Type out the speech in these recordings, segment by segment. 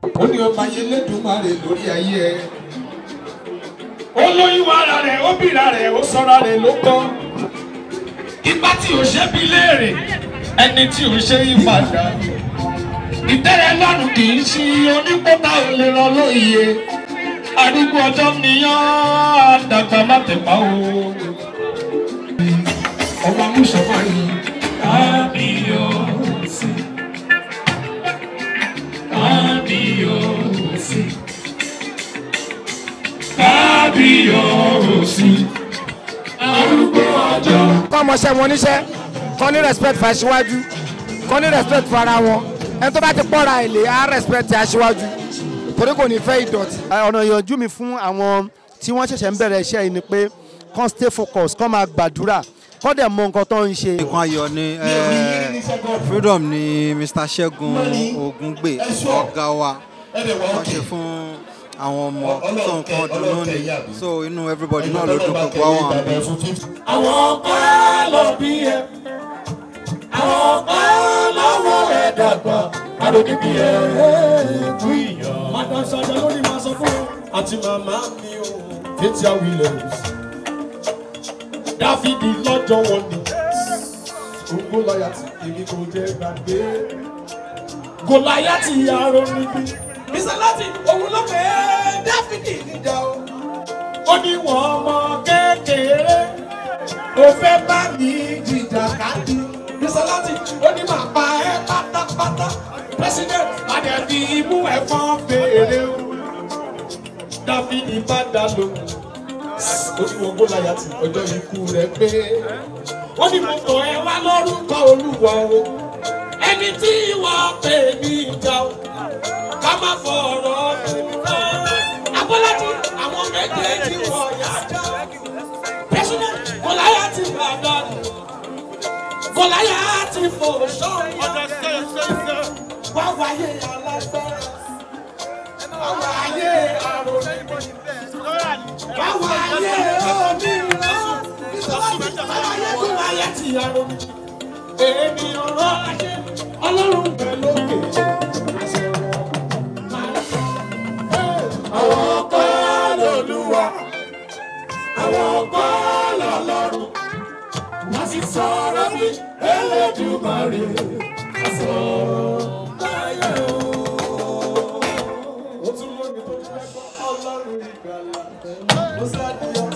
ó ní ọba yẹn lẹ́dùnmáre lórí ayé ẹ. ó lóyún ara rẹ̀ ó bìrà rẹ̀ ó sọ́ra rẹ̀ ló kọ́. ipá tí ò ṣe bí léèrè ẹni tí ò ṣe yí padà. ìtẹ́rẹ̀ lọ́rùn kì í ṣí onípótà ò lè rọ lóye. arúgbó ọjọ́ nìyàn àdàgbà má tẹ̀pá o. ọba mùsùlùmá yìí. kábíyọ̀sí kábíyọ̀sí kábíyọ̀sí arúgbó ọjọ́. kọ́ ọmọọṣẹ́ wọn níṣẹ́ kọ́ ní respect fún aṣíwájú kọ́ ní respect fún ara wọn ẹni tó bá ti pọ́ra èlé á respect aṣíwájú torí kò ní fẹ́ ìdọ̀tí. ọ̀nà ìyànjú mi fún àwọn tí wọ́n ṣẹ̀ṣẹ̀ ń bẹ̀rẹ̀ iṣẹ́ yìí ni pé kán stay focus kán máa gbàdúrà kán dẹ̀ mọ nǹkan tó ń ṣe. nǹkan ayọ̀ ni eh, freedom ni mr ṣẹ́gun ògúngbè ọ̀gá wa wọ́n ṣe fún àwọn ọmọ tó nǹkan dùnú ni so inú everybody náà ló dùn gbogbo àwọn àmì. àwọn kan lọ bí ẹ àwọn kan lọ́wọ́ ẹ dàgbà àròkè bí ẹ kú ìyàn. madam sọjọ ló ní máa sọ fún ọ. àti màmá mi ò Fathia Williams dáfídì lọ́jọ́ wọn ni gbogbo lọ́yà tí èmi kò jẹ́ gbàgbé gòláyà ti arọ níbí mísàlátì òun ló pè é dáfídì níjà o ó ní wọn ọmọ kékeré ó fẹ́ bá mi jìjà káàdì mísàlátì ó ní màá pa ẹ́ pátápátá president adẹ̀bí imú ẹ̀fọn fèrè o dáfídì bá dá lóhùn ó ní wọn gòláyà tí ọjọ́ ikú rẹ̀ pé ó ní mo tọ̀ ẹ́ wá lórúkọ olúwa o ẹni tí wọ́n pè ní ìjà o ká má fọ̀rọ̀ abọ́lájí àwọn méjèèjì wọ̀ yájà president bọ́láyà ti bàdánù bọ́láyà ti fò sọ́ọ̀yà wá wáyé alágbára wá wáyé àròlé wá wáyé òmìnira wáyé tó wáyé ti àròlé èmi ọ̀rọ̀ ayé ọlọ́run bẹ̀ lókè. àwọn kọ́ lọ́lúwa àwọn kọ́ lọ́lọ́run wọ́n sì sọ̀rọ̀ bí elédùmarè àsọ láyé o. ó tún lómi tó fẹ́ kọ́ ọlọ́run ìgbàlà ló sádìyà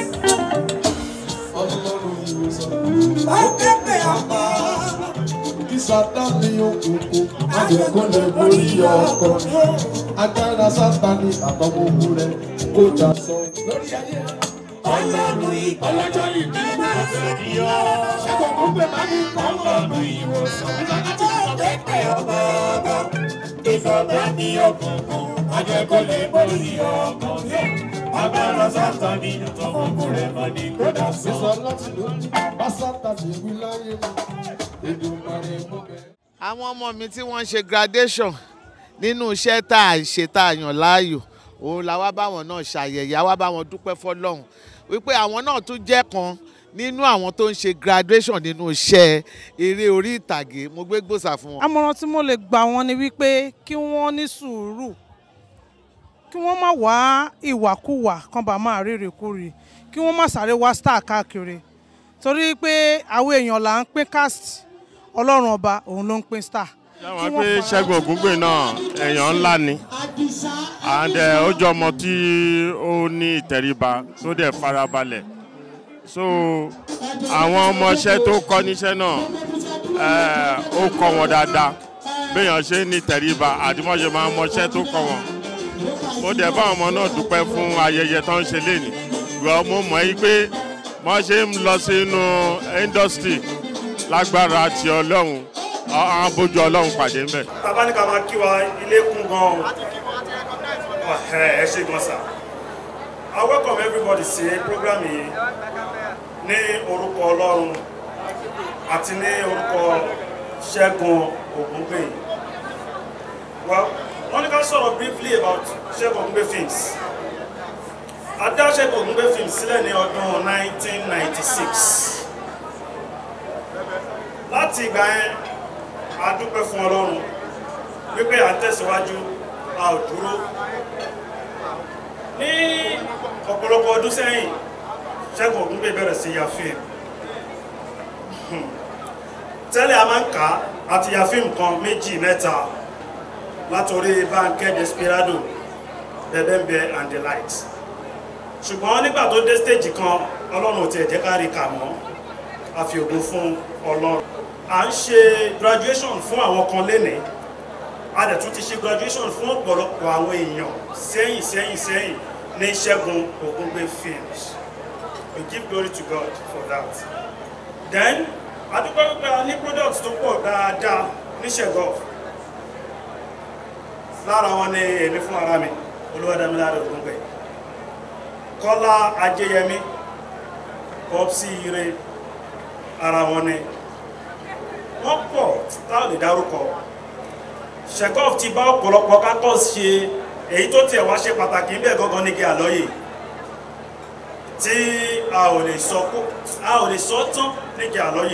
ọlọ́run ìwòsàn. ó kéde àpá kí sátani òkùnkùn àjẹkùn lè borí ọkọ agbára sátani àtọmọkù rẹ kó jà sọ. lórí ayé ọlọ́run ìgbà ọlọ́jọ́ ìbí máa ṣe ní ọ. ṣẹ́gun kún pé máa ní ọlọ́run ìwòsàn. àti kéde ọmọ ọmọ ìfọ̀mọ́ ní òkùnkùn àjẹkùn lè borí ọkọ agbára sátani àtọmọkù rẹ máa ní kó jà sọ. sísọ láti lórí bá sátani wí láyé mi èdùmarè mú bẹ́ẹ̀. àwọn ọmọ mi tí wọ́n ń ṣe graduation nínú iṣẹ́ tá a ṣe tá a yàn láàyò òun la wá báwọn náà ṣàyẹ̀yẹ̀ a wá báwọn dúpẹ́ fọlọ́run wípé àwọn náà tún jẹ́ kan nínú àwọn tó ń ṣe graduation nínú iṣẹ́ eré orí ìtàgé mo gbé gbòòsà fún wọn. àmọ̀ràn tí mo lè gbà wọ́n ni wípé kí wọ́n ní sùúrù kí wọ́n má wá ìwàkuwà kan bá máa rí rèkúrì kí wọ́n má sáré wá star káàkiri torí pé àwọn èèyàn là ń pín cast ọlọ́run ọba òun ló ń pín star. Ṣé wọ́n pé Ṣẹ́gun Ògúngbè náà èèyàn ńlá ni and eh, ó jọ ọmọ tí ó ní ìtẹríba tó dẹ̀ farabalẹ̀ so àwọn ọmọọṣẹ́ tó kọ́ níṣẹ́ náà eh, ó kọ́ wọn dáadáa béèyàn ṣe ní ìtẹríba àdìmọ́ṣe máa ń mọṣẹ́ tó kọ́ wọn mo dẹ̀ bá ọmọ náà dúpẹ́ fún ayẹyẹ tó ń ṣe lénìí gbọ́ mo mọ̀ ẹ́ pé wọ́n ṣe ń lọ sínú industry lágbára ti ọlọ́run àwọn bójú ọlọ́run pàdé ńbẹ̀. bàbá ní ká máa kí wa ilé kún gan o ẹ ṣe gan sa I welcome everybody sí program yìí ní orúkọ ọlọ́run àti ní orúkọ ṣẹ́gun ògúngbè well wọ́n ní ká sọ̀rọ̀ briefly about ṣẹ́gun ògúngbè films a dá ṣẹ́gun ògúngbè films sílẹ̀ ní ọdún 1996 láti ìgbà yẹn a dúpẹ́ fún ọlọ́run wípé à ń tẹ̀síwájú a ò dúró ní ọ̀pọ̀lọpọ̀ ọdún sẹ́yìn ṣẹ́gun ògúngbè bẹ̀rẹ̀ sí ya fíìmù tẹ́lẹ̀ a máa ń kà á àti ya fíìmù kan méjì mẹ́ta látòrí Bánkẹ́ Desperado Bẹ́bẹ́ńbẹ́ and the light ṣùgbọ́n nígbà tó dé stage kan ọlọ́run ò tiẹ̀ jẹ́ ká rí kà mọ́ a fi ògo fún ọlọ́run à ń ṣe graduation fún àwọn kan lénìí a dẹ̀ tún ti ṣe graduation fún ọ̀pọ̀lọpọ̀ àwọn èèyàn sẹ́yìn sẹ́yìn sẹ́yìn ní Ṣẹ́gun Ògúngbè films we give glory to God for that then adúpẹ́ pípé a ní products tó pọ̀ dáadáa ní Ṣẹ́gun lára wọn ni èmi fún ara mi Olúwadámiláre Ògúngbè Kọ́lá Ajéyẹmí Popsi Ire ara wọn ni wọ́n pọ̀ táwọn lè dárúkọ Chekhov ti bá ọ̀pọ̀lọpọ̀ kátọ́s ṣe èyí tó tiẹ̀ wá ṣe pàtàkì ń bẹ̀ gangan ní kí àlọ́yè tí a ò lè sọ kó a ò lè sọ tán ní kí àlọ́yè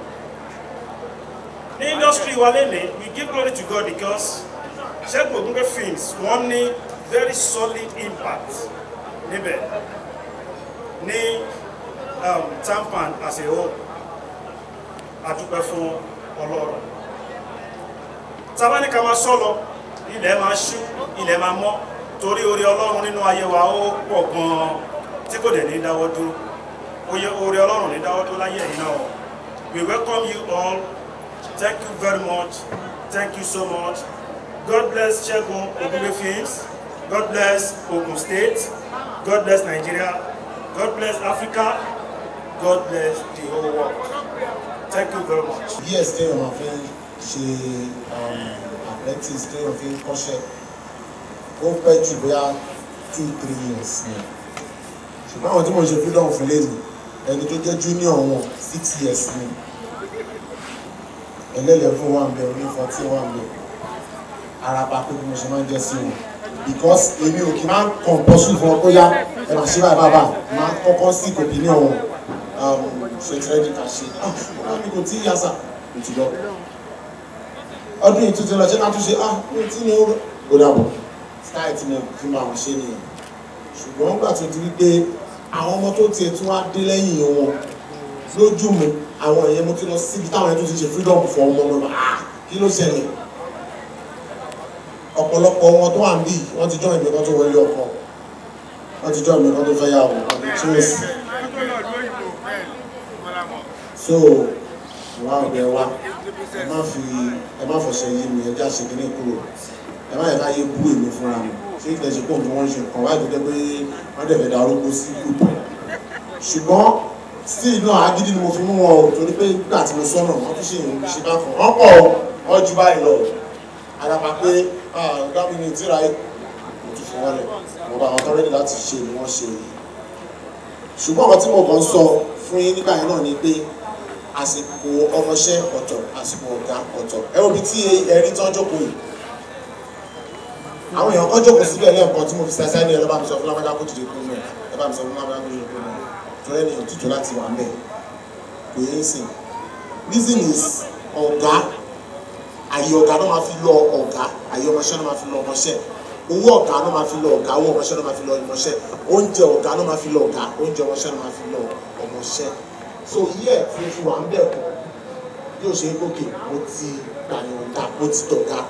ní industry wa lẹ́nìí we give glory to God because Ṣẹ́gun Ògúngbè films wọ́n ní very solid impact níbẹ̀ ní um, tampan as a whole adúpẹ́ fún ọlọ́run tàbá ní ká máa sọ́lọ ilẹ̀ máa ṣú ilẹ̀ máa mọ́ torí orí ọlọ́run nínú ayé wa ó pọ̀ gan-an tí kò dẹ̀ ní dáwọ́ dúró oye orí ọlọ́run ní dáwọ́ dúró láyé ẹ̀yìn náà we welcome you all thank you very much thank you so much god bless Ṣẹ́gun Ògúngbè films god bless Ogun State god bless Nigeria god bless Africa god bless the whole world thank you very much. years téèyàn máa fi ń ṣe apprentice téèyàn fi ń kọ́ṣẹ́ ó pẹ́ jù bóyá two three years ni ṣùgbọ́n àwọn tí mo ṣe freedom fún lẹ́nu ẹni tó jẹ́ junior wọn six years ni ẹlẹ́lẹ́fún wà ń bẹ oní fourteen wà ń bẹ araba pé bí mo ṣe máa ń jẹ́ sí wọn because èmi ò kí máa ń compulsory fún ọ tó yá ẹ máa ṣe báyìí bàbá máa kọ́kọ́ sí opinion wọn ṣe tí rẹ́dí ká ṣe ah ọ̀rọ̀ mi kò tí ì yasa kò tí lọ ọdún yìí tuntun lọ ṣé máa tún ṣe ah mi tí ni ó dàbọ̀ style tí mo fi máa wọ́n ṣe nìyẹn ṣùgbọ́n nígbà tó ti rí pé àwọn ọmọ tó tiẹ̀ tún wá dé lẹ́yìn wọn lójú mi àwọn èèyàn mo ti lọ síbi táwọn ẹni tó ti ṣe freedom fún ọmọ mi ah kí ló ṣẹlẹ̀ ọ̀pọ̀lọpọ̀ wọn tó wà ń bì wọ́n ti jọ́ ìgbẹ́ kan tó wọlé ọkọ wọ́n ti jọ́ ìgbẹ́ kan tó fẹ́ yà wọ́n àti tí ó sì so wà ọbẹ wa ẹ má fi ẹ má fọṣẹ yí mi ẹ já ṣe kíní kúrò ẹ má yẹ ká yé bú èmi fúnra mi ṣé ìgbà ṣe kóhùn tí wọ́n ń ṣe nǹkan wáyé tó jẹ́ pé wọ́n dẹ̀ fẹ́ darúgbó sí gúùpù ṣùgbọ́n sí náà agídí ni mo fi mú wọn o torí pé nígbà tí mo sọnà wọ́n tún ṣe ìrìn ṣe bá fún wọn pọ̀ wọ́n ju báyìí lọ àdàpà pé ọ̀gá mi ní ìtura yìí mo tún fún wọn lẹ̀ mo bá àwọn tọ́rẹ́dì láti ṣe ni wọ́n ṣe yìí ṣùgbọ́n ọ̀rọ̀ tí mo kàn ń sọ fún yín nígbà yẹn náà ni pé àsìkò ọmọọṣẹ́ ọ̀tọ̀ àsìkò ọ̀gá ọ̀tọ̀ ẹ wo bí tí ẹrí tán jókòó yìí àwọn èèyàn kan jókòó síbẹ̀ lẹ́ẹ̀kan tí mo fi ṣàṣà ní ẹ lọ́ba mi sọ fún lábàdà kó dìde kúrò náà ẹ bá mi sọ fún lábàdà kó dìde kúrò náà tó lẹ́nu èèyàn tuntun láti wà mẹ́ kò yé sìn reason is ọ̀gá àyè ọ̀gá náà máa fi lọ ọ̀gá àyè ọmọọṣẹ́ náà máa fi lọ ọmọọṣẹ́ owó ọ̀gá náà máa fi lọ ọ̀gá owó ọmọọṣẹ́ náà máa fi lọ ọmọọṣẹ́ oúnjẹ ọ̀gá náà máa fi lọ ọ̀gá oúnjẹ ọmọọṣẹ́ náà máa fi lọ ọmọọṣẹ́ so yíyẹ tí o fi wà ń bẹ̀ kọ́ yóò ṣe é gòkè mo ti gbàyànjá mo ti dọ̀gá.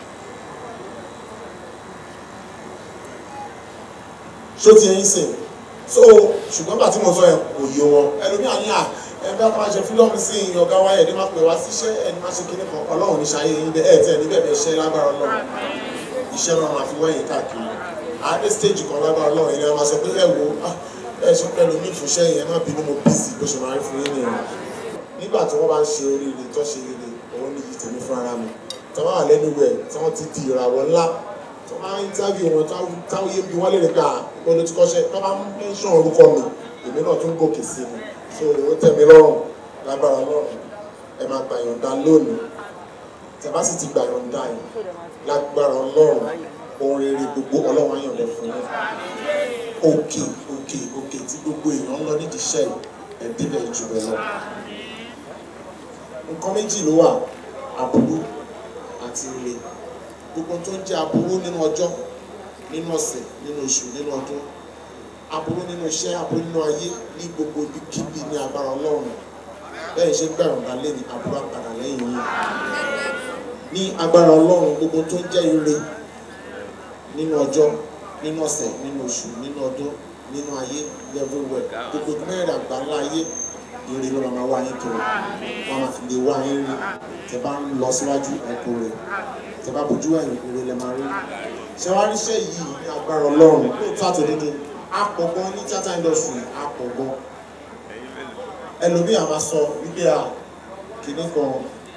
ṣó ti ẹyin sìn so ṣùgbọ́n bá tí mo sọ yẹn kò yé wọn ẹlòmíà ní à ẹgbẹ́ kan máa ṣe fílọ́ọ̀mù sí ìyìn ọ̀gá wáyé ẹni máa pè wá síṣẹ́ ẹni máa ṣe kíní kan ọlọ́run ní ṣayé yín bẹ́ẹ̀ ẹ̀ tẹ́ ẹ̀ níbẹ̀ bẹ́ẹ̀ ṣẹ́ lágbára ọlọ́run iṣẹ́ máa máa fi wẹ́yìn káàkiri àádé stage kan lágbára ọlọ́run ẹni máa sọ pé ẹ wo ẹ ṣe pẹ̀lú mi ìfúnṣẹ́ yẹn má bínú mo bísí bó ṣe máa rí fún yín nìyẹn nígbà tí wọ́n bá ń ṣe oríire tó ṣe rere òun ní tèmi fún ara mi tí wọ́n wà lẹ́nu rẹ̀ tí wọ́n ti di ìràwọ̀ ńlá tí wọ́n máa ń interview wọn táwọn yé bí wọ́n lè rè gbà mo lè ti kọ́ṣẹ́ tí wọ́n bá ń mention orúkọ mi èmi náà tún gòkè sí mi so ó tẹ́ mi lọ́rùn lágbára lọ́rùn ẹ máa gbà yọ̀ǹda lónìí tẹ́ bá sì ti gbà yọ̀ǹda yìí lágbára ọlọ́run ohun rere gbogbo ọlọ́run á yọ̀ǹda fún yín òkè òkè òkè tí gbogbo èèyàn ń lọ nídìí iṣẹ́ yìí ẹ̀ débẹ̀ jù bẹ́ẹ̀ lọ. nǹkan méjì ló wà àbúrú àti ire gbogbo tó ń jẹ́ aburú nínú ọjọ́ nínú ọ̀sẹ̀ nínú oṣù nínú ọdún aburú nínú iṣẹ́ aburú nínú ayé ní gbogbo ibikíbi ní agbára ọlọ́run bẹ́ẹ̀ ṣe gbẹ̀rùn dálé ní aburú àpàdà lẹ́yìn yìí ní agbára ọlọ́run gbogbo tó ń jẹ́ ire nínú ọjọ́ nínú ọ̀sẹ̀ nínú oṣù nínú ọdún nínú ayé everywhere gbogbo mẹ́rin àgbáńlá ayé ire ló máa wá yín kiri wọn máa fi lè wá yín rí tẹ bá ń lọ síwájú ẹ̀kọ́ rẹ̀ tẹ bá bójú ẹ̀yìn ire lẹ máa rí ṣé wàá ríṣẹ́ yìí ní agbára ọlọ́run lóòótọ́ àtòdodo apọ̀gbọ́n ní theatre industry apọ̀gbọ́n ẹlòmíì àmà sọ wípé à kìíní kan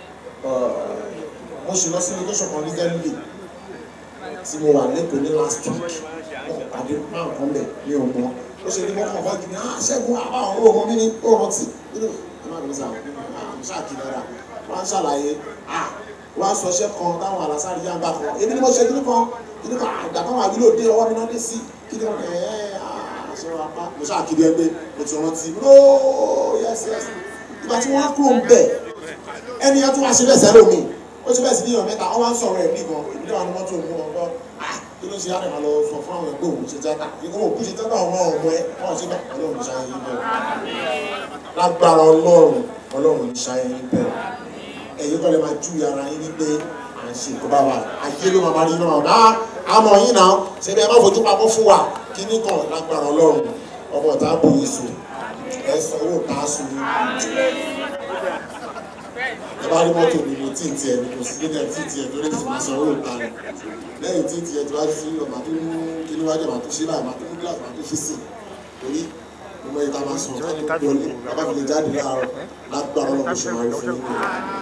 mo ṣe lọ sí location kan ní galilee tí mo wà lẹ́kọ̀ọ́ ní last week wọn pàdé máa nǹkan bẹ̀ ní ọmọ ó ṣe ní mọ́kàn fún ìgbìmọ̀ ah ṣẹ́gun àbáwọn owó ọmọ mi ní ó rántí nínú ẹ má bẹ̀rẹ̀ sáà ṣáàkì dára wọ́n á ṣàlàyé ah wọ́n á sọ iṣẹ́ kan táwọn àlàsáre yá ń bá kan èmi ni mo ṣe kíní kan kíní kan àgbà kan wà nílò dé ọwọ́ mi náà dé sí kíní kan ẹ̀ ẹ́ ṣe wà pa mo ṣàkiri ẹgbẹ́ mo ti rántí ooo yes yes ìgbà tí wọ́n á kúrò ń bẹ̀ ẹni yẹn tún wá ṣe bẹ́ẹ̀ sẹ́lómi ó ṣe bẹ́ẹ̀ sí níyàn mẹ́ta wọ́n wá ń sọ̀rọ̀ ẹ̀ níbọn ìdílé wa ni wọ́n tó mú wọn gbọ́ ah kí ló ṣe á dẹ̀ máa lọ sọ fún àwọn ẹgbẹ́ òun ṣe tíátà ìkó òkú ṣe tíátà ọmọ ọmọ ẹ wọn ṣe bẹ́ẹ̀ ọlọ́run ní ṣayẹyẹ bẹ́ẹ̀ lágbára ọlọ́run ọlọ́run ní ṣayẹyẹ bẹ́ẹ̀ ẹ̀yin kọ́ lè máa ju ara yín wípé à ń ṣe ìkọ́bá wa ayé ló máa máa rí náà náà àmọ́ yín náà ṣe bí ẹ má fojú pamọ́ fún wa kí ní kàn lágbára ọlọ́run ọmọ ọ̀tá bò yín sùn ẹ sọ owó tá a sùn ẹ bá rí mọ́tò mi mo tí ì tiẹ̀ ní kò sí nílẹ̀ tí ì tiẹ̀ tó lè sì máa san owó ta rẹ̀ lẹ́yìn tí ì tiẹ̀ tó bá sí lọ màá tó mú kí ní wájú màá tó ṣe báyìí màá tó mú gíláàsì màá tó fi sí torí mo mọ ìta máa sùn ká tó wọlé bàbá mi lè jáde láàárọ̀ lágbára ọlọ́run ṣe máa rí fún mi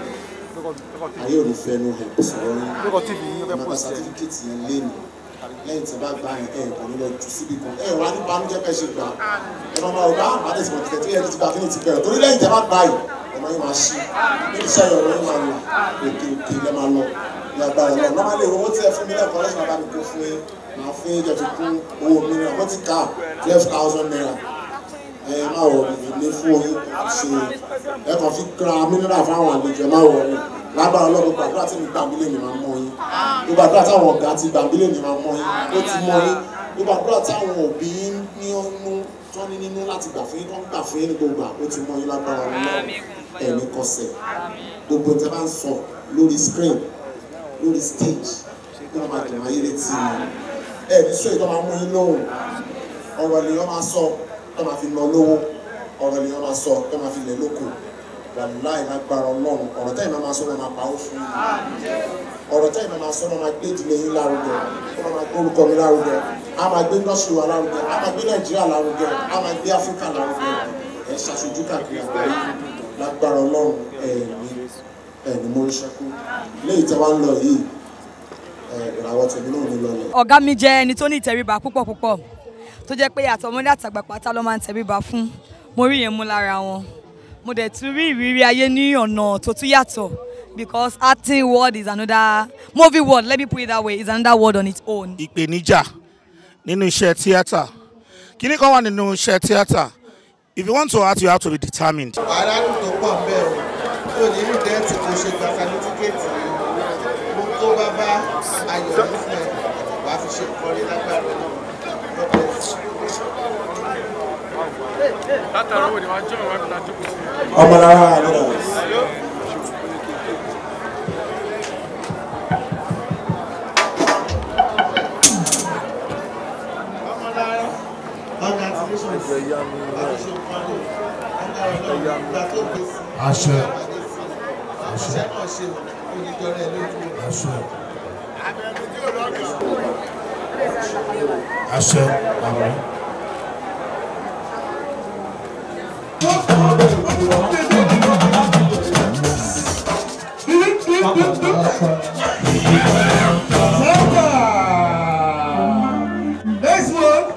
ayé ò ní fẹ́ nu ẹ̀ sọ̀rọ̀ yín ẹ̀ máa gba sátífíkẹ́tì yẹn lé mi lẹ́yìn tí a bá gba ẹ̀ ẹ̀ kò ní lọ jù síbi kan ẹ̀ wá ní banújẹ́ bẹ́ẹ̀ ṣe gbà ẹ̀ máa máa wò bá àbádẹ́ tí mo ti tẹ̀tí ẹ̀ ti gba kí ni ti bẹ̀rẹ̀ torí lẹ́yìn tí a bá gba yìí ẹ̀ máa yín máa ṣí níbi iṣẹ́ yọ̀ ọ̀rọ̀ yín máa lọ òkè òkè lẹ́ máa lọ ní agbára lọ normally owó tí ẹ fún mi lẹ́kọ̀ọ́ lẹ́sìn bá mi kó fún yín máa fún yín jẹ́ fi kún owó mi náà wọ́n ti ká twelve thousand naira ẹ má wọ ilé fún oyin ṣe ẹ kàn fi ra mineral fáwọn àlejò ẹ má wọ ọ lágbára ọlọ́run gbàdúrà tí mi gbàgbélé mi máa mọ yín gbogbo àdúrà táwọn ọ̀gá ti gbàgbélé mi máa mọ yín ó ti mọ yín gbogbo àdúrà táwọn òbí ní ọnú tó ní nínú láti gbà fún yín tó ń gbà fún yín ní gbogbo à ó ti mọ yín lágbára ọlọ́run ẹ̀mí kọsẹ̀ gbogbo tẹ bá ń sọ lórí screen lórí stage kí wọ́n máa dùn ayé létí mi ẹ̀ ní sọ èyí tó máa mú yín lóhùn ọ̀rọ̀ lèèyàn máa sọ tó máa fi nà lówó ọ̀rọ̀ lèèyàn máa sọ tó máa fi lẹ̀ lóko wàláì lágbára ọlọ́run ọ̀rọ̀ tẹ́yìn máa sọ máa pa ó fún yín ọ̀rọ̀ tẹ́yìn máa sọ máa gbé ìdílé yín lárugẹ ó máa gbé orúkọ mi lárugẹ á máa gbé nọ́ọ̀sì wa lárugẹ á máa gbé nàìjíríà lárugẹ á máa gbé áfíríkà lárugẹ ẹ̀ ṣàṣojú káàkiri àgbáyé lágbára ọlọ́run ẹ̀ẹ̀ni ẹ̀ẹ̀ni mo rí ṣẹ́kù léyìí tẹ́ wá ń lọ yìí ìràwọ̀ tèmi náà ní lọlẹ̀. ọ̀gá mi jẹ́ ẹni tó ní ìtẹríba púpọ̀ púpọ̀ tó jẹ́ pé àtọmọdé àtàgbà pátá ló máa ń tẹríba fún mo rí yẹn mú lára wọn mo dẹ̀ tún rí ìrírí ayé ní ọ̀nà tó tún yàtọ̀ because acting world is another movie world let me put it that way is another world on its own. ìpèníjà nínú iṣẹ́ tíátà kíní kan wà nínú iṣẹ́ tíátà if you want to act you have to be determined. aráàlú tó pọ̀ ń bẹ̀ o tó ní rí dẹ́ẹ̀tì tó ṣe gba sátífíkẹ́ẹ̀tì mo tó bá bá ayọ̀ ní fún ẹ wàá fi ṣe ìkọrí lágbára náà látara owó ni wàá jẹ́ òun wá fi ta jókòó sí. ọmọ lára àlọ́ àṣẹ àṣẹ náà ṣe oníjọrẹ lójú àṣẹ àṣẹ àmì. Next one.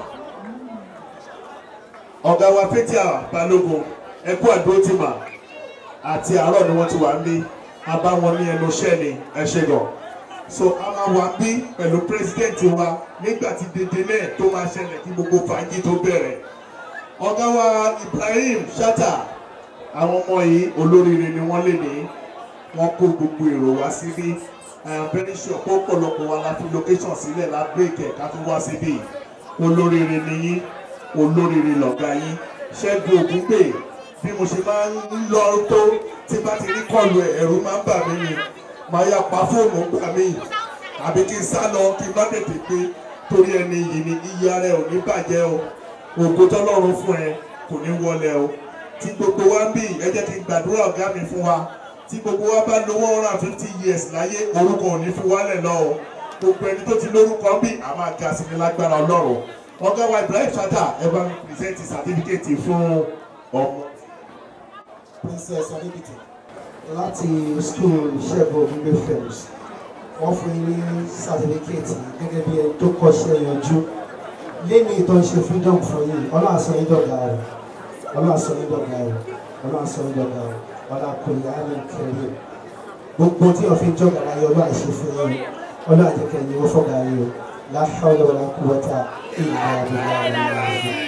Ọ̀gá wa Pétíà Balógun ẹkú àdótìmà àti àárọ̀ ni wọ́n ti wà ní a bá wọn ní ẹnu iṣẹ́ ni ẹ ṣe gan. So a máa wà bí pẹ̀lú pírẹsidẹ́ǹtì wa nígbà tí dédé náà tó máa ṣẹlẹ̀ kí gbogbo fàájì tó bẹ̀rẹ̀. Ọ̀gá wa Ibrahim Shatta àwọn ọmọ yìí olóríire ni wọ́n lè ní wọ́n kó gbogbo èrò wá síbí I am very sure pé ọ̀pọ̀lọpọ̀ wa la fi location sílẹ̀ la break ẹ̀ ká tún wá síbí olóríire ni yín olóríire lọ̀gá yín ṣẹ́gun ògúngbè bí mo ṣe máa ń lọ tó tí bá ti rí kọlu ẹ̀ ẹ̀rù máa ń bà mí ni màá yà pa fóònù gbà mí àbí kí n sá lọ kí n má tètè pé torí ẹni yìí ni iye ara ẹ ò ní bàjẹ́ o ògo tọ́lọ́run fún ẹ kò ní wọlé o tí gbogbo wa ń bì ẹ jẹ́ kí n gbàdúrà ọ̀gá mi fún wa tí gbogbo wa bá lo one hundred and fifty years láyé orúkọ ò ní fi wálẹ̀ lọ o gbogbo ẹni tó ti lórúkọ ń bì á máa ga sí ní lágbára ọlọ́run ọ̀gá wa Ibrahim Chatta ẹ bá mi present certificate fún ọmọ. princess adébìtì láti school ṣẹ́gun ògúngbé films wọ́n fún yín ní certificate gẹ́gẹ́ bí ẹni tó kọ́ṣẹ́ yanjú lẹ́ni ìtọ́ ṣe freedom fún yín ọlọ́run sọ yín dọ̀gá rẹ̀ ọlọ́run sọ yín dọ̀gá rẹ̀ ọlọ́run sọ yín dọ̀gá rẹ̀ ọlọ́run kò yá ní kẹrin gbogbo tí wọ́n fi ń jọ̀gá láyé ọlọ́run àṣẹ fún yín ọlọ́run àjẹkẹ́ yín wọ́n fọ́gà yín o láhàlọ́ wala quwwata illa billah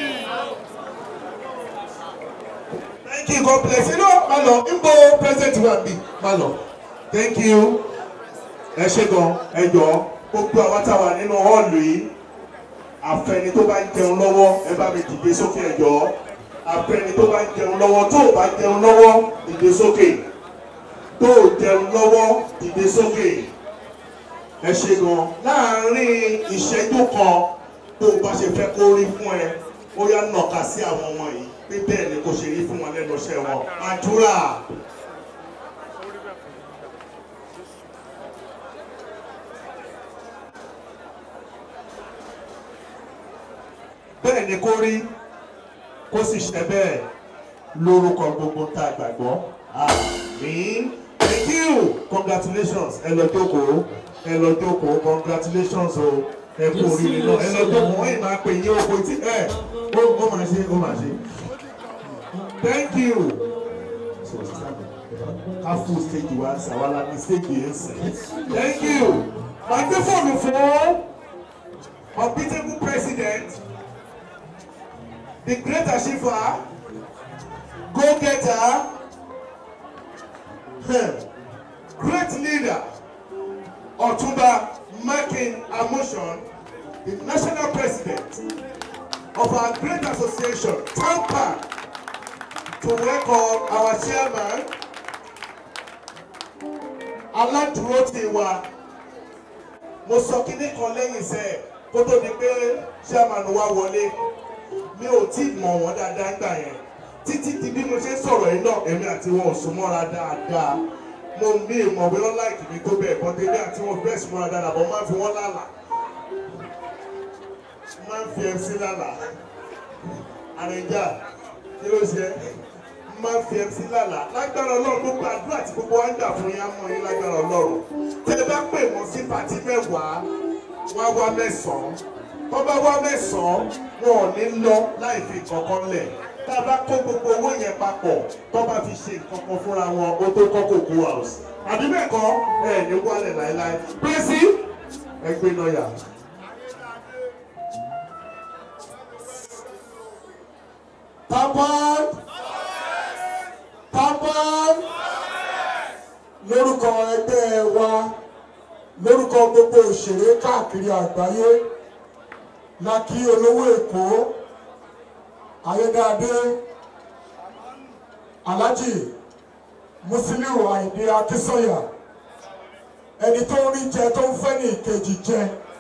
thank you god bless you no má lọ nbọ president wa bi má lọ thank you ẹ ṣe gan ẹ jọ gbogbo àwọn táwa nínú hall yìí àfẹni tó bá ń jẹun lọ́wọ́ ẹ bá mi dìde sókè ẹ jọ àfẹni tó bá ń jẹun lọ́wọ́ tó o bá jẹun lọ́wọ́ dìde sókè tó o jẹun lọ́wọ́ dìde sókè ẹ ṣe gan láàárín ìṣẹ́jú kan tó o bá ṣe fẹ́ kó rí fún ẹ ó yá nàka sí àwọn ọmọ yìí pé bẹ́ẹ̀ ni kò ṣe rí fún wọn lẹ́nu iṣẹ́ wọn àdúrà. bẹ́ẹ̀ ni kó rí kó sì ṣe bẹ́ẹ̀ lórúkọ gbogbo tá a gbàgbọ́ àmín thank you congratulations ẹ lọ jókòó ẹ lọ jókòó congratulations o ẹ kú oríire náà ẹ lọ jókòó wọ́n yìí máa pè yín oko tí ẹ ó ó máa ṣe ó máa ṣe thank you ká fún stage wa ṣàwálà ní stage yẹn sìn thank you màá gbé fóònù fún unbeatable president the great achiever go-getter hmm, great leader Ọ̀túnba Makin Amoson the national president of our great association TAMPA to welcome our chairman aládùúró ti wa mo sọ kíní kan lẹ́yìn sẹ́ẹ̀ kó tó di pé chairman wa wọlé mi ò tí mọ̀ wọ́n dáadáa gbà yẹn títí di bí mo ṣe ń sọ̀rọ̀ yìí náà èmi àti wọn ò sún mọ́ra dáadáa mo ní ìmọ̀ bí wọ́n láìkì mi tó bẹ́ẹ̀ bọ́n tèmi àti wọn bẹ́ẹ̀ sún mọ́ra dáadáa bọ́n máa ń fi wọ́n lálà máa ń fi MC lálà àrẹ̀jà kí ló ṣe máa ń fi MC lálà lágbára ọlọ́run gbogbo àdúrà tí gbogbo wa ń gbà fún yín á mọ yín lágbára ọlọ́run tẹ́ ẹ bá pè wọ́n sí pàtí mẹ́wàá wọ́n á wá mẹ́sàn-án tó bá wá mẹ́sàn-án wọn ò ní lọ láì fi kankan lẹ̀ tá a bá kó gbogbo owó yẹn papọ̀ tó bá fi ṣe nǹkan kan fúnra wọn ó tó kọ́ kòkó house àbí bẹ́ẹ̀ kọ́ ẹ̀ ní wálẹ̀ láéláé pẹ́sì ẹgbẹ́ lọ́ọ̀yà. Tapan Tapan lórúkọ ẹgbẹ́ wa lórúkọ gbogbo òṣèré káàkiri àgbáyé la kí olówó èkó ayédáadé alhaji musiliu àìdí akínsọyà ẹni tó ń rí jẹ tó ń fẹ́ ní ìkejì jẹ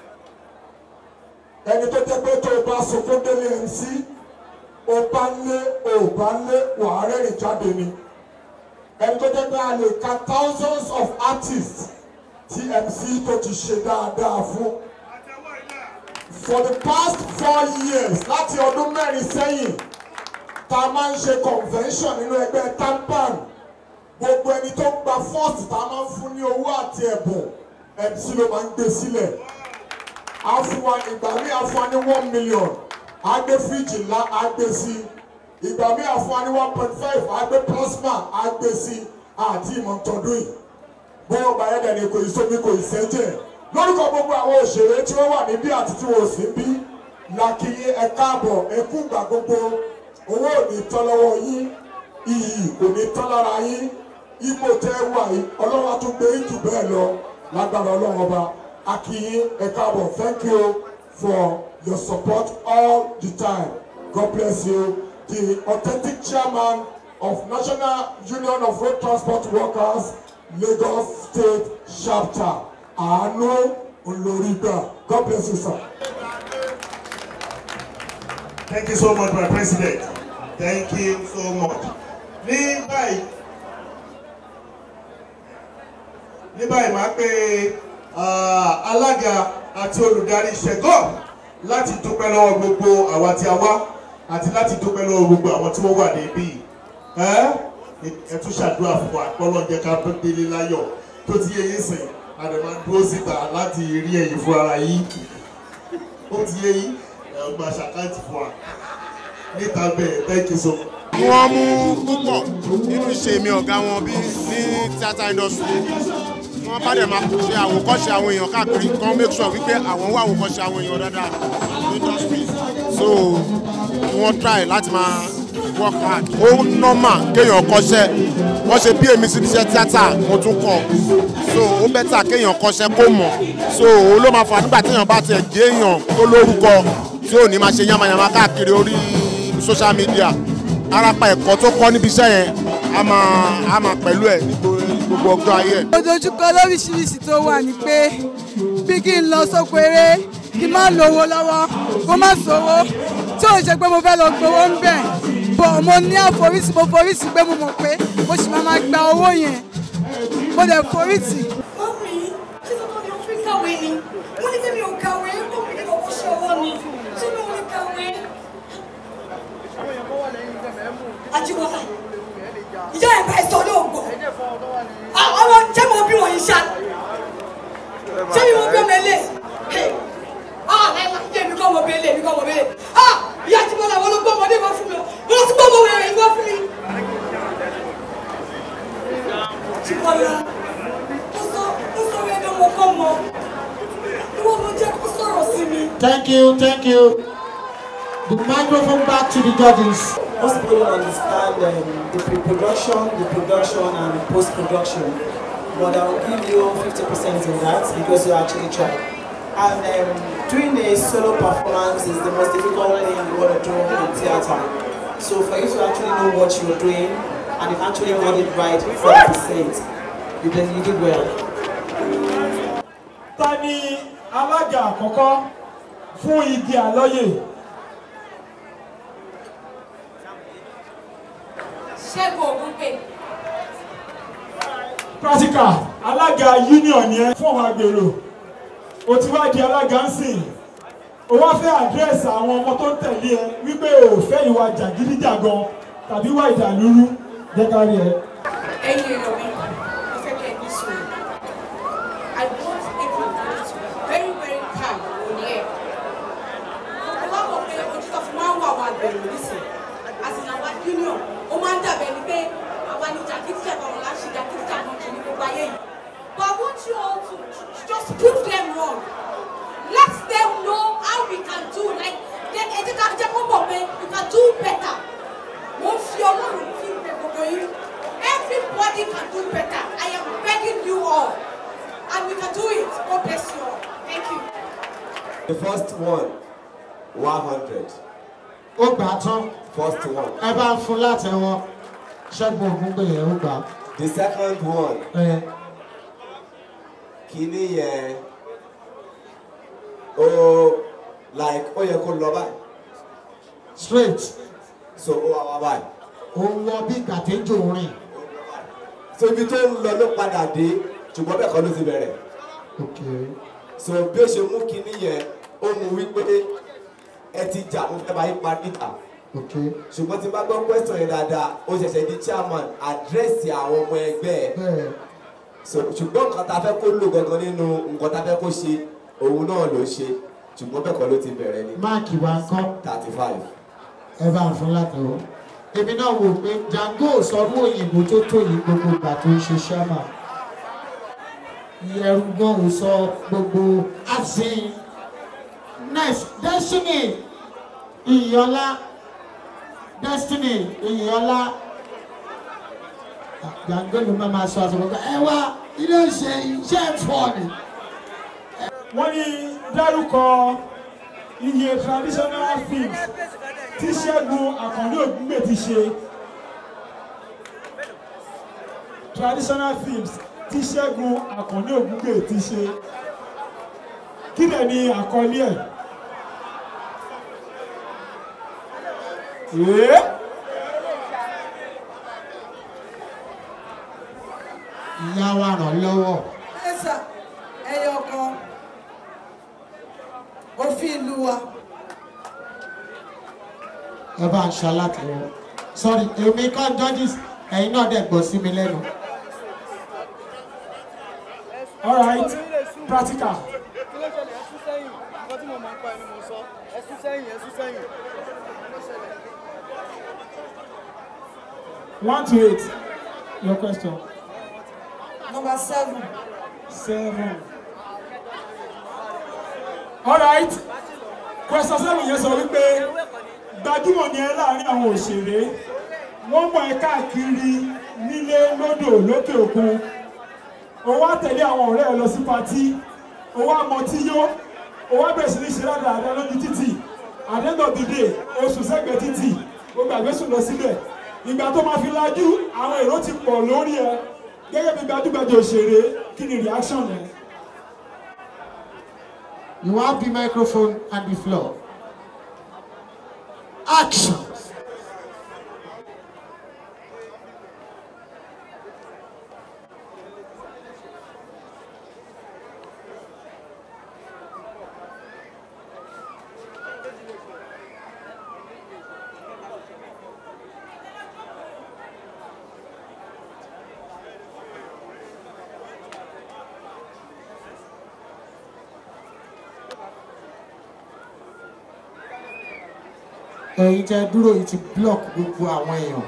ẹni tó jẹ́ pé tó o bá sunkún délé mc o bá lé o bá lé wàá rẹ́rìn jáde ni ẹni tó jẹ́ pé a lè ka thousands of artists tí mc tó ti ṣe dáadáa fún for the past four years láti ọdún mẹ́rin sẹ́yìn tá a máa ń ṣe convention nínú ẹgbẹ́ tampan gbogbo ẹni tó gba first tá a máa ń fún ní owó àti ẹ̀bùn mc ló máa ń gbé sílẹ̀ á fún wa ìgbà míì á fún wa ní one million á gbé fíríjì ńlá á gbé sí ìgbà míì á fún wa ní one point five á gbé plasma á gbé sí àti ìmọ̀tọ́dún yìí bó ọgbà yẹn dẹ̀ ni kò ì sómi kò ì sẹ́jẹ̀ lórúkọ gbogbo àwọn òṣèré tí wọ́n wà níbí àti tí wọ́n sì ń bí làkìyé ẹ káàbọ̀ ẹ kú ìgbà gbogbo owó ò ní tán lọ́wọ́ yín iyì kò ní tán lára yín ipò tẹ́ wà yìí ọlọ́run á tún gbé yín jù bẹ́ẹ̀ lọ lágbára ọlọ́run ọba akínyín ẹ káàbọ̀ thank you for your support all the time god bless you the authentic chairman of national union of road transport workers lagos state chapter àánú olórígbà god bless you sir. Thank you so much, my president. Thank you so much. Ní báyìí, ní báyìí máa pe ah, alága àti olùdarí ṣẹ̀gọ́ láti dúpẹ́ lọ́wọ́ gbogbo àwa tí a wá àti láti dúpẹ́ lọ́wọ́ gbogbo àwọn tí wọ́n wà níbí. Ẹ́ ẹ tún ṣàdúrà fún wa pọ́lọ́ jẹ́ ká délé láyọ̀ tó ti yé yín sìn àdèmá dúró síta láti rí ẹ̀yìn fún ara yín. Ó ti yé yín ẹ̀ ọgbà ṣàkáǹtì fún wa níta bẹ́ẹ̀ thank you so much. wọ́n mú púpọ̀ nínú ìṣe mi ọ̀gá wọn bí ní theatre industry wọ́n bá dẹ̀ máa ṣe àwòkọ́ṣe àwọn èèyàn káàkiri kan make sure wípé àwọn wá àwòkọ́ṣe àwọn èèyàn dáadáa ní industry so wọ́n try láti máa work hard ó normal kéèyàn kọ́ṣẹ́ wọ́n ṣe bí èmi sí iṣẹ́ tíátà mo tún kọ́ so ó bẹ́tà kéèyàn kọ́ṣẹ́ kó mọ̀ so òun ló máa fà nígbà téèyàn bá tiẹ̀ jẹ́ èèyàn tó lórúkọ tí ò ní máa ṣe yamayama káàkiri orí social media arapa ẹ̀kọ́ tó kọ́ níbi iṣẹ́ yẹn a máa a máa pẹ̀lú ẹ̀ ní gbogbo ọjọ́ ayé ẹ̀. ojoojúkọ lóríṣiríṣi tó wà ní pé bí kí n lọ sóko eré kí n má lówó lọ́wọ́ kó má sówó tí ò ṣe pé mo fẹ́ lọ gbowó ń bẹ̀ bọ̀ mo ní àforísí mo forísí pé mo mọ̀ pé mo sì máa máa gba owó yẹn mo dẹ̀ forísí. Mọ́mí, ṣé tọ́tọ́ ni o fi kàwé ni? Mo ní tẹ́mi ò kàwé, ó mi ní kọ́kọ́ ṣe ọwọ́ mi. Ṣé mi ò ní kàwé? Ajíwọ́lá, ìyá ẹ̀ bá ẹ sọ lóògbọ̀. Àwọn jẹ́ mo bí wọ̀nyí ṣá. Ṣé mi mo bí ọmọ ẹlẹ́? Ah, láìláì, jẹ́ mi kọ́ ọmọ bẹ́lẹ̀, mi kọ́ ọmọ bẹ́lẹ̀. Ah, ìyá Ajíwọ́lá, wọ́n ló gbọ́ ọmọdé wá fún mi. Wọ́n ló ti gbọ́ ọmọ wẹ̀rẹ̀ yìí wá fún mi. Ajíwọ́lá, ó sọ ó sọ rẹ̀ ní ọmọ kọ́ mọ. Ìwọ ló jẹ́ kó sọ̀rọ̀ sí mi. Thank you, thank you. The microphone back to the judges. Most people don't understand um, the pre-production, the production, and the post-production. But I'll give you 50% in that because you actually tried. And um, doing a solo performance is the most difficult thing you want to do in theatre. So for you to actually know what you're doing and you actually got it right 100%, you did, you did well. ta ni alága àkọ́kọ́ fún igi àlọ́yè Ṣẹ́gun Ògúnpè. practical alága union yẹn fún àwọn agbèrò o ti wá di alága ń sìn o wá fẹ́ àdírẹ́sì àwọn ọmọ tó ń tẹ̀lé ẹ wípé o ò fẹ́ ìwà jàgídíjàgan tàbí ìwà ìdàlúrú jẹ́ ká rí ẹ. Ẹyin èèyàn mi, mo fẹ́ kẹ́ ẹ ní sùúrù. I want everybody to be very very calm on here. Mo wá mọ̀ pé ojú tó fi máa ń wà wà gbèrò nísìn. Àti àwa union, ó máa ń dàbẹ̀ ni pé àwa ni jàgídíjàgan wọn láti jàgídíjàgan kì ní gbogbo ayé yìí. But I want you all to to just prove them wrong. Let them know how we can do like ẹ jẹ́ ká jẹ́ kó mọ̀ pé we can do better. Mo ń fi Ọlọ́run fi ìpè gbogbo yín. Everybody can do better. I am begging you all. And we can do it. God bless you all. Thank you. The first one, 100. Ó gbà á tán. First one. Ẹ bá ń fún látẹ̀wọ́. Ṣẹ́gun Ògúngbè yẹn ó gbà á. The second one, Ẹ kìíní yẹn, ó like ó yẹ kó lọ báyìí. straight. So ó wá wá báyìí. Ó ń lọ bí gàtẹ́jọ rìn. So ibi tó ń lọ ló padà dé, ṣùgbọ́n bẹ́ẹ̀ kọ́ ló ti bẹ̀rẹ̀. Okay. So bí ó ṣe mú kìíní yẹn, ó mú wípé ẹ ti jà mo fẹ́ bá yín pa níta. Okay. ṣùgbọ́n tí n bá gbọ́ question yẹn dáadáa ó ṣẹ̀ṣẹ̀ di chairman àdírẹ́sì àwọn ọmọ ẹgbẹ́ ẹ̀ Bẹ́ẹ̀. so ṣùgbọ́n nǹkan tá a fẹ́ kó lò gangan nínú nǹkan tá a fẹ́ kó ṣe òun náà ló ṣe ṣùgbọ́n bẹ́ẹ̀ kọ́ ló ti bẹ̀rẹ̀ ni Máàkì wa ń kọ́. thirty five. Ẹ bá ń fún látẹ̀wọ́. Èmi náà wò pé Django sọdún òyìnbó tó tó yìí gbogbo ìgbà tó ń ṣe ṣáàmà. Ìyẹ̀rù gan ò sọ gbogbo àsìn. Next, Destiny Ìyọ́lá. Destiny Ìyọ́lá. gbàngbé ló máa máa sọ àsọ̀rọ̀ ẹ wá ilé ìṣe iṣẹ́ ẹ̀fọ́ ni. wọ́n ní dárúkọ iye traditional films tí ṣẹ́gun àkàndé ògúngbè ti ṣe traditional films tí ṣẹ́gun àkàndé ògúngbè ti ṣe kí dẹ̀ ni àkọlé ẹ̀. Ee. ìyá wa ràn lọ́wọ́. ẹ̀sà ẹyọ kan òfin ìlú wa ẹ bá ń ṣalátìwọ́ sorry èmi kan judges ẹ̀yin náà dẹ̀ gbọ́ sí mi lẹ́nu. all right practical. kí ló ṣẹlẹ̀ ẹ̀sùn sẹ́yìn nǹkan tí mo mọ̀ ń pa ẹni mo sọ ẹ̀sùn sẹ́yìn ẹ̀sùn sẹ́yìn kí ló ṣẹlẹ̀. one to eight your question. number seven seven. all right question seven yẹn sọ wípé gbajúmọ̀ ni ẹ láàrin àwọn òṣèré wọ́n mọ̀ ẹ́ káàkiri nílé lódò lókè òkun o wá tẹ̀lé àwọn ọ̀rẹ́ ẹ lọ sí patí o wá mọtí yó o wá bẹ̀rẹ̀ sí ní ṣe dáadáa lójú títì at the end of the day o sùn sẹ́gbẹ̀ẹ́ títì o gbàgbé sùn lọ síbẹ̀ ìgbà tó máa fi lajú àwọn èrò ti pọ̀ lórí ẹ gẹ́gẹ́ bí gbajúgbajà òṣèré kí ni reaction ẹ. You have the microphone and the floor. Action. ẹ̀yin tẹ́ dúró yìí ti block gbogbo àwọn èèyàn.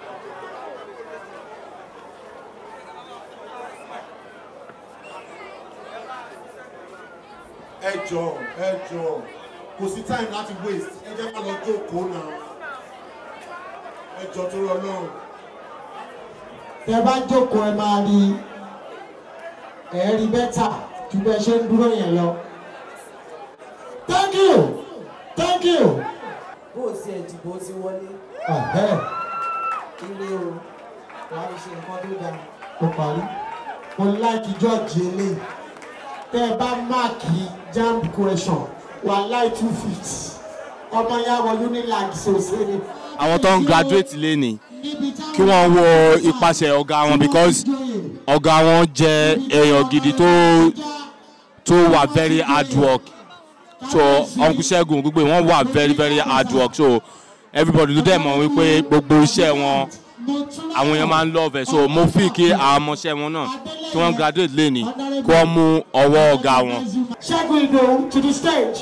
ẹ jọ ẹ jọ kò sí time láti waste ẹ jẹ́ ká lọ jókòó náà ẹ jọ tó rọ lọ́rùn. tẹ́ bá jókòó ẹ máa rí ẹ rí bẹ́tà ju bẹ́ẹ̀ ṣe ń dúró yẹn lọ. thank you thank you. bó o ti ẹ̀ dìbò ti wọlé Ẹ̀hẹ́, ire o wàá fi ṣe nǹkan tó dáa. ó parí mo like george eléyìí tẹ́ ẹ bá máàkì jamb question wà láì two fifty ọmọ yà wọ unilag ṣòṣe ni. àwọn tó ń graduate léni kí wọ́n wo ipasẹ̀ ọ̀gá wọn because ọ̀gá wọn jẹ́ èèyàn gidi tó tó wà very hard work so uncle segun gbogbo wọn wà very very hard work so everybody ló dẹ̀ mọ̀ wípé gbogbo iṣẹ́ wọn àwọn èèyàn máa ń love ẹ̀ so mo fi kí àwọn ọmọọṣẹ́ wọn náà tí wọ́n graduate léni kí wọ́n mú ọwọ́ ọ̀gá wọn. Ṣẹ́gun Ìdòwú to the stage.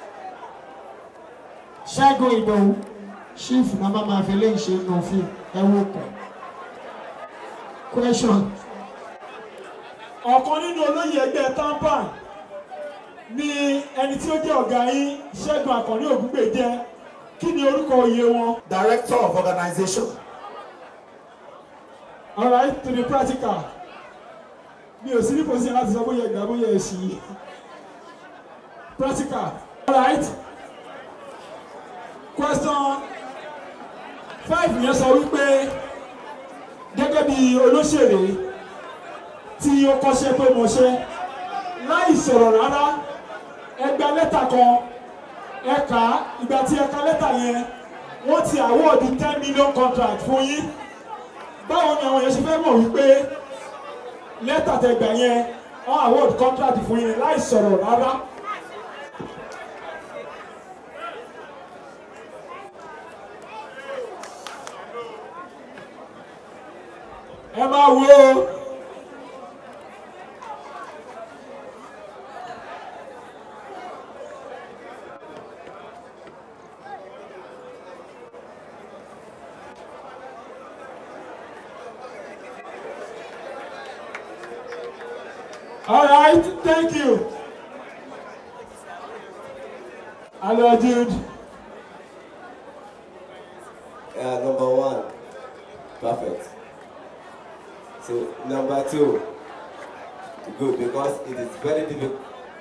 Ṣẹ́gun Ìdòwú chief náà máa máa fi léyìn ṣe nù fi ẹwọ́ pẹ̀. Question. ọ̀kan nínú olóyè ẹgbẹ́ tampan ni ẹni tí ó jẹ́ ọ̀gá yín ṣẹ́gun àkànní ògúngbè jẹ́ kí ni orúkọ oyè wọn. director of organisation. all right to the practical mi ò sí ní position láti sọ bóyá ẹgbàá bóyá ẹ ṣì practical all right question five yẹn sọ wípé gẹ́gẹ́ bí olóṣèré tí ó kọ́ṣẹ́ tó mọṣẹ́ láì sọ̀rọ̀ rárá ẹ gba lẹ́tà kan ẹ kà á ìgbà tí ẹ ka lẹ́tà yẹn wọ́n ti àwọ́ọ̀dù ten million contract fún yín báwo ni àwọn yẹn ṣe fẹ́ mọ̀ wípé lẹ́tà tẹ gbà yẹn wọ́n award contract fún yín láì sọ̀rọ̀ rárá. ẹ máa wo All right, thank you. Hello, Jude. Yeah, number one. Perfect. So number two, good because it is very difficult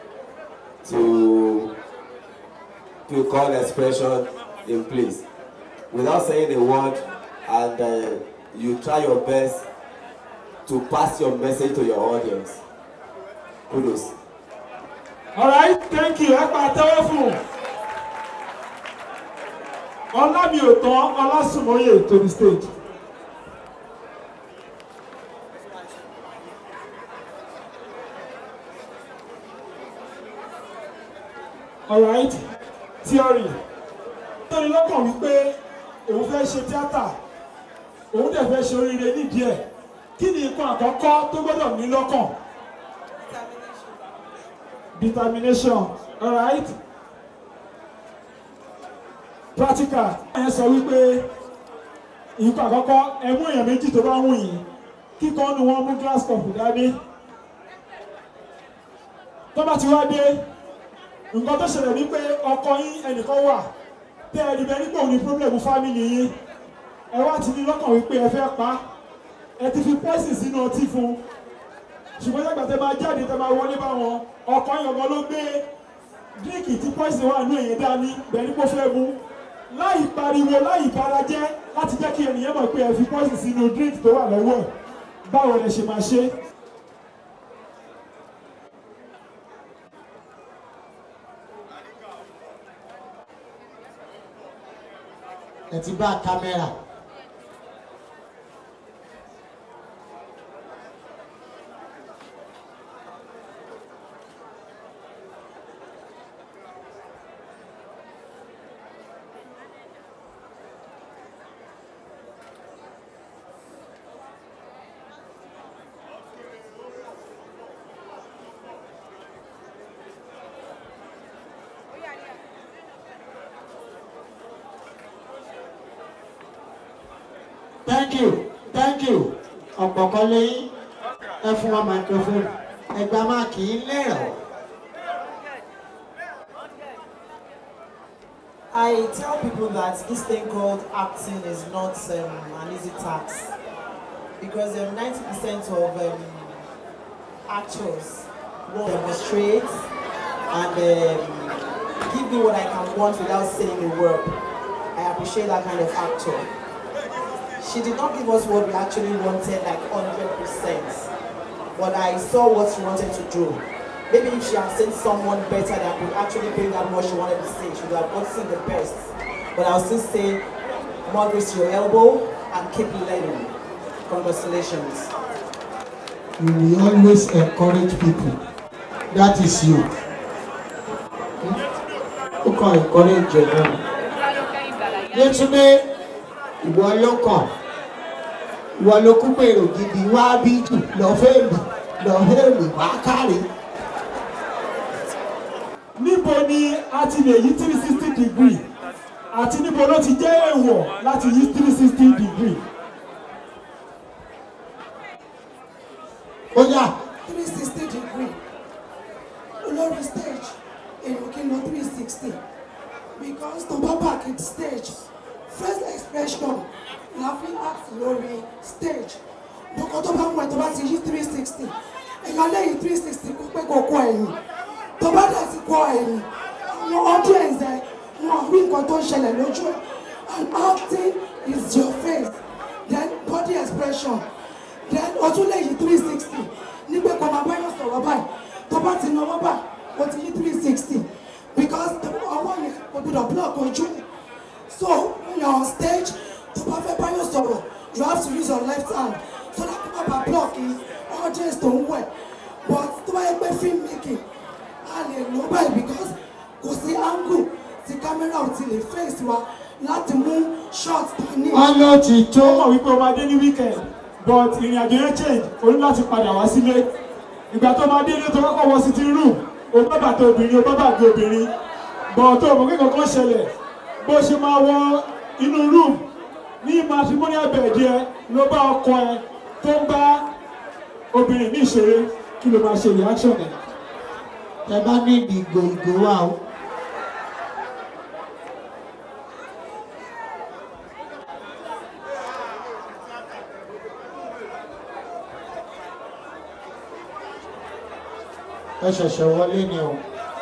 to to call expression in place without saying a word and uh, you try your best to pass your message to your audience. Kudos. all right thank you ẹ pa àtẹ́wọ́ fún un ọlá mi ò tán ọlásùnmọ́yè to the stage. all right theory tóni lọ́kàn wípé òun fẹ́ ṣe tíátà òun dẹ̀ fẹ́ ṣe oríire nídìí ẹ̀ kí ni nǹkan àkọ́kọ́ tó gbọ́dọ̀ ní lọ́kàn determination all right practical ẹ sọ wípé nǹkan àkọ́kọ́ ẹ mú èèyàn méjì tó bá wù yín kíkọ́ nu wọn mú glass cup dání tó bá ti wá dé nǹkan tó ṣẹlẹ̀ wípé ọkọ yín ẹnìkan wà tẹ́ ẹ rí bẹ́ẹ̀ nígbà òní pírọ́blẹ̀mù fámìlì yín ẹ wá ti ní lọ́kàn wípé ẹ fẹ́ pa ẹ ti fi pọ́ìsì sínú ọtí fún un ṣùgbọ́n nígbà tẹ́ máa jáde tẹ́ máa wọlé bá wọn ọkọ yín ọmọ ló gbé díríkì tí pọ́ìsì wà nínú èyí dání bẹ́ẹ̀ ní kó fẹ́ mu láì pariwo láì barajẹ́ láti jẹ́ kí ènìyàn mọ̀ pé ẹ fi pọ́ìsì sínú díríkì tó wà lọ́wọ́ ẹ̀ báwo lẹ ṣe máa ṣe é. ẹ ti bá kámẹ́rà. thank you thank you ọ̀pọ̀kọ́ lẹ́yìn ẹ fún wa microphone ẹgbà máa kì í lẹ́rọ̀. I tell people that this thing called acting is not um, an easy task because um, 90% of um, actors will demonstrate and um, give me what I can want without saying a word. I appreciate that kind of actor. She did not give us what we actually wanted, like 100%. But I saw what she wanted to do. Maybe if she had seen someone better that could actually bring out what she wanted to say, she would have gotten the best. But I'll still say, more grace to your elbow and keep learning. Congratulations. you will always encourage people that is you. ó kàn encourage ẹ̀ náà. Yétúndé ìwọ ló kàn ìwọ ló kú pèrò gidi wá bí jù lọ fẹ́ẹ̀lì lọ fẹ́ẹ̀lì wá kárí. níbo ni a ti lè yí three sixty degree àti níbo ló ti jẹ́ èèwọ̀ láti yí three sixty degree. ó yà three sixty degree olórí stage èèyàn kí n lọ three sixty because tó bá back in stage first expression la fi act lórí stage bọ́kọ tó bá mú ẹ tó bá ti yí three sixty èèyàn lẹ́yìn three sixty kó pé kó kọ ẹ̀yìn tó bá dẹ̀ ti kọ ẹ̀yìn àwọn audience ẹ wọn rí nǹkan tó ń ṣẹlẹ̀ lójú ẹ and acting is your face then body expression then o tún lè yí three sixty nígbà kan máa báyọ̀ sọ̀rọ̀ báyìí tó bá ti náwó báyìí o ti yí three sixty because ọwọ́ yẹn kò gbọdọ̀ block ojú ẹ̀ so when you are on stage tó bá fẹ́ báyọ̀ sọ̀rọ̀ you have to use your left hand so that kó má bàa block yìí audience tó ń wẹ̀ but tó bá yẹ pé film making a lè lò ó báyìí because kò sí angle tí camera ò ti lè face wa láti mú shot tó ní. wọ́n ló ti tó. ó mọ̀ wípé o máa dé ní weekend but ìrìn àjò yẹn change o ní láti padà wá sílé ìgbà tó máa dé ilé tó kọ́kọ́ wọ sitting room o bá bàtà obìnrin o bá bàgbé obìnrin but tó o mọ̀ pé kankan ṣẹlẹ̀ bó ṣe máa wọ inú room ní matrimonial bed yẹ ló bá ọkọ ẹ tó ń bá obìnrin ní ìṣeré kí ló máa ṣe reaction ẹ. ẹ bá ní ìgò ìgò wa o. ẹ ṣẹ̀ṣẹ̀ wọlé ni o.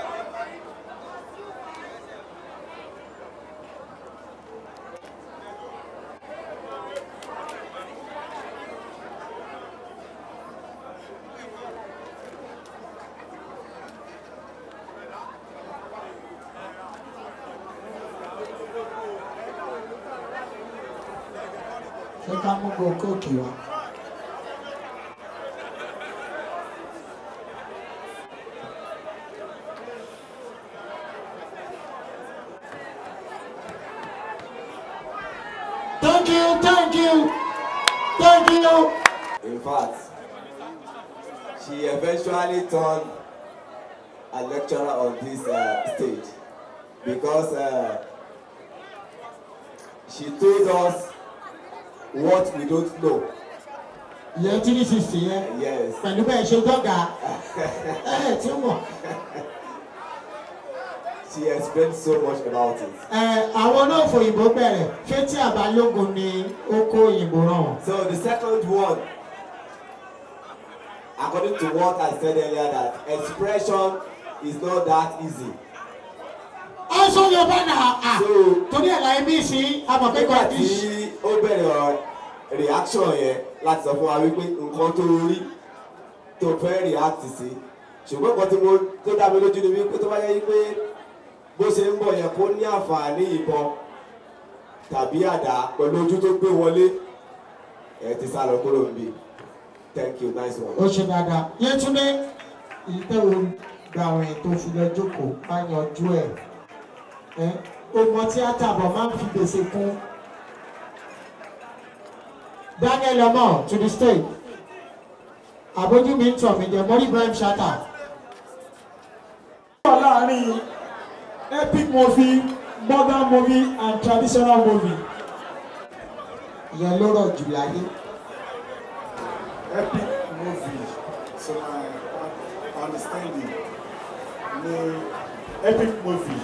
ṣé ká mú go kóòkì wá. thank you thank you thank you. In fact, she eventually turned a lecturer on this uh, stage because uh, she told us what we don't know. ìyẹn tí ní sísè yẹn Yes. pẹ̀lú bẹ́ẹ̀ ṣe dọ́gà ẹ̀ tí mọ̀. She explained so much about it. ẹ àwọn náà fòyìnbó bẹ̀rẹ̀ ṣé tí àbálògùn ni ó kó òyìnbó ràn wọ́n. So the second one, according to what I said earlier, that expression is not that easy. ẹ sọ yorùbá náà à torí ẹ̀ láyé bí sí amọ̀kẹ́kọ̀ọ́ nígbà tí ó bẹ̀rẹ̀ ọ̀rọ̀ reaction yẹn láti sọ fún wa wípé nǹkan tó rí tó fẹ́ react sí ṣùgbọ́n nǹkan tí mo tó dá mi lójú ni wípé tó bá yẹ wípé bó ṣe ń bọ̀ yẹn kó ní àǹfààní ìbọn tàbí àdá pẹ̀lú ojú tó gbé wọlé ẹ ti sá lọ kúrò níbí thank you nice one. ó ṣe dáadáa yẹtúndé ìtẹ̀wò gba àwọn ètò ìfilẹ̀ jókòó bá yanjú ẹ̀ ẹ́ ọmọ tíátà bọ̀ máa ń fi gbèsè kún daniel ọmọ to the stage àbójú mi ń tọ̀ mí jẹ́ mọ́rí ibrahim shatta. wà láàrin epic movie modern movie and traditional movie. ìyẹn ló rọ̀ jù láyé. epic movie to my understanding ni epic movie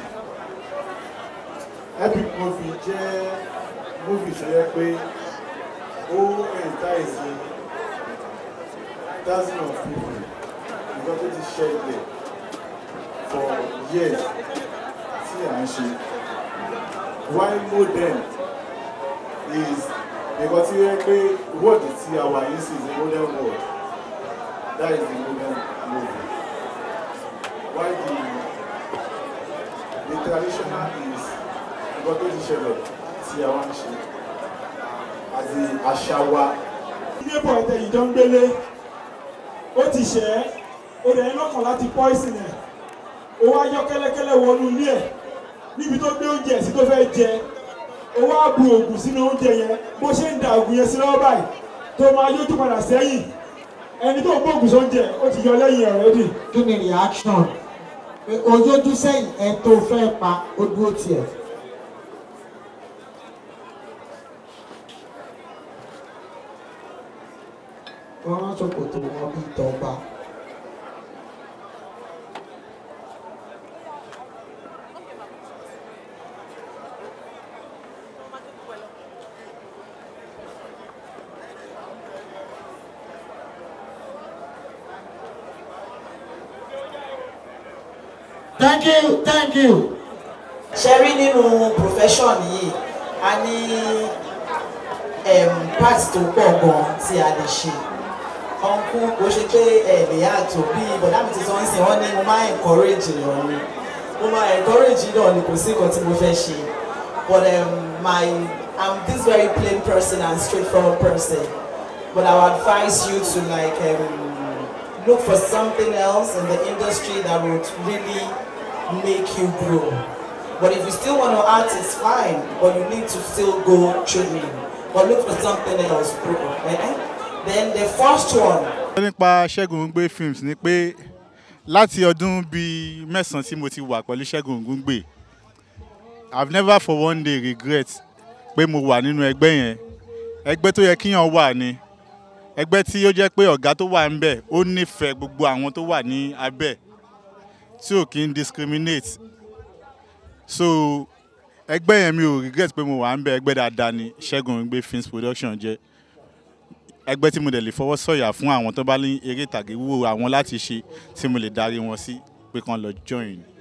epic movie jẹ́ movie tó yẹ pé ó entice thousands of people nǹkan tó ti ṣẹlẹ̀ for years tí à ń ṣe while modern is nǹkan tí ó yẹ pé world tí a wà yìí sí is a modern world that is the modern movie while the the traditional is nǹkan tó ti ṣẹlẹ̀ tí a wá ń ṣe àti àṣà wa. ilé bọ̀ ẹ̀tẹ̀ yìí jọ ń gbélé ó ti ṣẹ́ ẹ́ ó dẹ̀ ń lọ́kàn láti poison ẹ̀ ó wá yọ kẹ́lẹ́kẹ́lẹ́ wọnú ilé ẹ̀ níbi tó gbé oúnjẹ sí tó fẹ́ jẹ ó wá bu oògùn sínú oúnjẹ yẹn bó ṣe ń da oògùn yẹn sí lọ́wọ́ báyìí tó máa yójú padà sẹ́yìn ẹni tó ń gbóògùn sóúnjẹ ó ti yọ lẹ́yìn ẹ̀ rẹ́dì. kí ni reaction pé ojójú sẹ́yìn ẹ tó fẹ́ pa ó dúró tiẹ̀. wọ́n rán ṣòkòtò wọn bíi tọ́ba. thank you thank you. ṣe rí nínú profession yìí a ní um, part tó pọ̀ gan tí a lè ṣe ọ̀nkú kò ṣe pé ẹ lè yàtọ̀ bí bọ̀dá mi ti sọ ń sìn wọ́n ní mo máa encourage èèyàn ni mo máa encourage náà ni kò sí nǹkan tí mo fẹ́ ṣe but um, my I'm this very plain person and straightforward person but I would advise you to like um, look for something else in the industry that would really make you grow. But if you still want to act, it's fine. But you need to still go training. But look for something else, bro. Eh? Then the first one. nípa ṣẹ́gun ògúngbè films ni pé láti ọdún bíi mẹ́sàn-án tí mo ti wà pẹ̀lú ṣẹ́gun ògúngbè i've never for one day regret pé mo wà nínú ẹgbẹ́ yẹn ẹgbẹ́ tó yẹ kíyàn wà ni ẹgbẹ́ tí ó jẹ́ pé ọ̀gá tó wà ń bẹ̀ ó nífẹ̀ẹ́ gbogbo àwọn tó wà ní abẹ́ tí ò kí ń discriminate so ẹgbẹ́ yẹn mi ò regret pé mo wà ń bẹ̀ ẹgbẹ́ dáadáa ni ṣẹ́gun ògúngbè films production jẹ́ ẹgbẹ́ tí mo dẹ̀ lè fọwọ́ sọ̀yà fún àwọn tó bá ní eré ìtàgé wúwo àwọn láti ṣe tí mo lè darí wọn sí pé kán lọ join